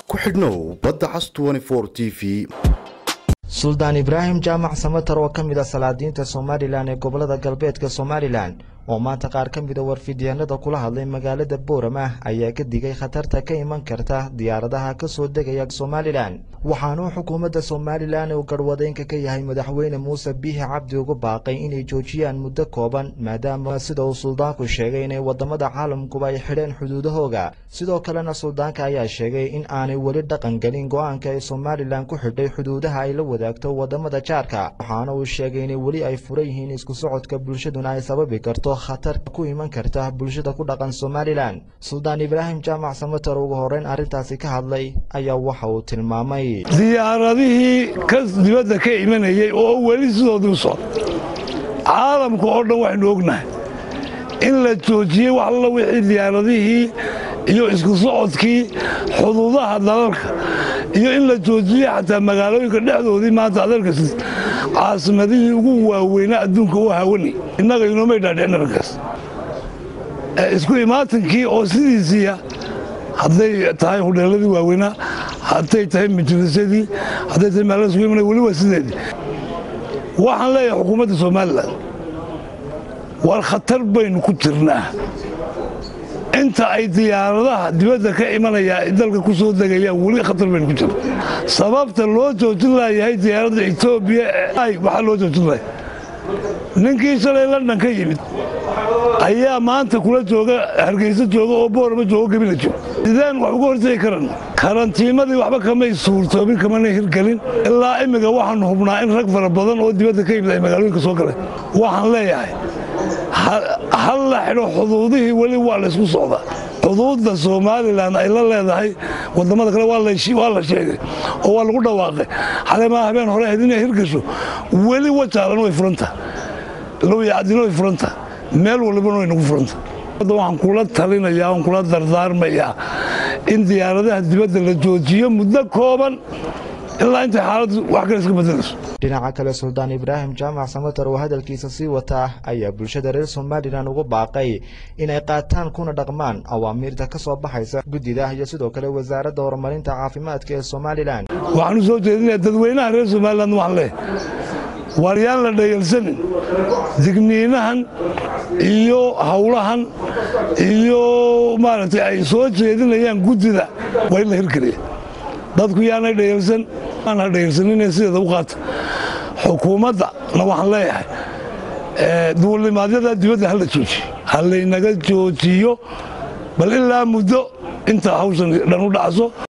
ku xidhnow badda cas t v suldaan ibraahim jaamac samatar oo ka mid a salaadiinta somalilan ee gobolada galbeedka somalilan oo maanta qaar ka mida warfidyaanada kula hadlay magaalada boorama ayaa ka digay khatarta ka iman karta diyaaradaha ka soo degaya somalilan waxaanuu xukuumadda somalilan uu garhwadeynka ka yahay madaxweyne muuse biixi cabdi ugu baaqay inay joojiyaan muddo kooban maadaama sida uu suldaanku sheegay inay wadamada caalamkuba ay xidheen xuduudahooga sidoo kalena suldaanka ayaa sheegay in aanay weli dhaqan gelin go-aanka ay somalilan ku xidhay xuduudaha ay la wadaagto wadamada jaarka waxaana uu sheegay inay weli ay furan yihiin isku socodka bulshaduna ay sababi karto khatar ku iman karta bulshada ku dhaqan somalilan suldaan ibraahim jaamac samatar ugu horeyn arrintaasi ka hadlay ayaa waxa uu tilmaamay diyaaradihii ka dibadda ka imanayay oo weli sidoodii u socda caalamka oo dhan waxaynu ognahay in la joojiyey wax alla wixii diyaaradihii iyo isku socodkii xuduudaha dalalka iyo in la joojiyey xataa magaalooyinka dhexdoodii maanta adeerkas caasimadihii ugu waaweynaa adduunka u hawanay innaga inoomay dhaadhicin arrinkaas isku imaatankii oo sidiisiiya hadday tahay hudheeladii waaweynaa hadday tahay majlisadii hadday tahay maalada isku imanay weli waa sideedii waxaan leeyahay xukuumadda somalilan war khatar baynu ku jirnaa inta ay diyaaradaha dibadda ka imanaya dalka ku soo degayaan weli khatar baynu ku jirna sababta loo joojin laayahay diyaaradda etoobiya waxaa loo joojin laaya ninkii shalay london ka yimid ayaa maanta kula jooga hargeysa jooga oo boorama joogo gebina jooga sideen wax uga hortegi karan karantiimadii waxba kamay suurtoobin kamana hirgelin ilaa imminka waxaanu hubnaa in rag fara badan oo dibadda ka yimid ay magaalooyinka soo galeen waxaan leeyahay hal la xidho xuduudihii weli waa laysku socdaa xuduudda somalilan ay la leedahay wadamada kale waa la sheegay oo waa lagu dhawaaqay xalemaa habeen hore ahayd inay hirgasho weli wajaalan way furanta lowyacdina way furanta meel walibana way nagu furanta waxaan kula talinayaa oon kula dardaarmayaa in diyaaradaha dibadda la joojiyo muddo kooban ilaa intay xaaladdu wax kale iska bedelayso dhinaca kale suldaan ibraahim jaamac samatar oo hadalkiisa sii wataa ayaa bulshada reer somalilan ugu baaqay inay qaataan kuna dhaqmaan awaamiirta ka soo baxaysa guddida iyo sidoo kale wasaaradda horumarinta caafimaadka ee somalilan waxaan u soo jeedinaya dadweynaha reer somalilan waxaan leeyahay waar yaan la dhayalsanin digniinahan iyo howlahan iyo maaragtay ay soo jeedinayaan guddida waa in la hirgeliya dadku yaanay dhayalsan aan ha dhayalsaninee sideeda u qaata xukuumaddana waxaan leeyahay duulimaadyada dibadda hala joojiyo ha laynaga joojiyo bal ilaa muddo inta hawshan dhan u dhacso